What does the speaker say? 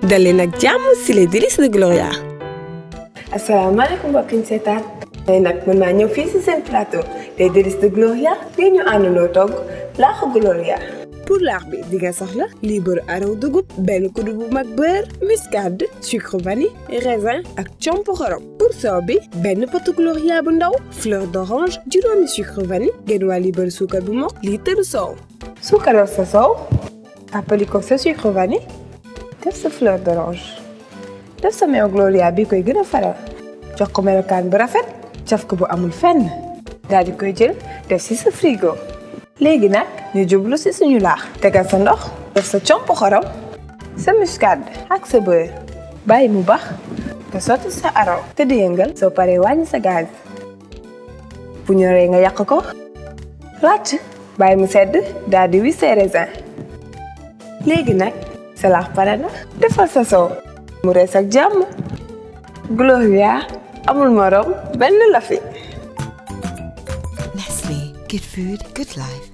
dalee nag jàmm si les délices de Gloria. asalaamaaleykum mbokk yi ñu seetaan tey nag mën naa ñëw fii si seen plateau les délices de Gloria fii ñu àndandoo togg laaxu Gloria. pour laax bi di nga soxla liibaru araw dugub benn kuddu bu mag beurre muscade sucre vanille raisin ak comp xorom pour soow bi benn potu Gloria bu ndaw fleur d'orange juróomi sucre vanille genn waa liibaru suukar bu mokk liitaru soow. suukaral sa soow àppali ko sa sucre vanille def sa fleur d'orange def sa meew Gloria bi koy gën a faral jox ko melokaan bu rafet caf ko bu amul fenn daal di koy jël def si sa frigo. léegi nag ñu jublu si suñu laax tegal sa ndox def sa comp xorom sa muscade ak sa beurre bàyyi mu bax nga sotti sa araw te di yëngal soo paree wàññi sa gaz bu ñoree nga yàq ko ràcc bàyyi mu sedd daal di wis ses raisins léegi nag sa laax pare na defal sa soow mu rees ak jàmm Gloria amul morom benn la fi Nestle, good food, good life.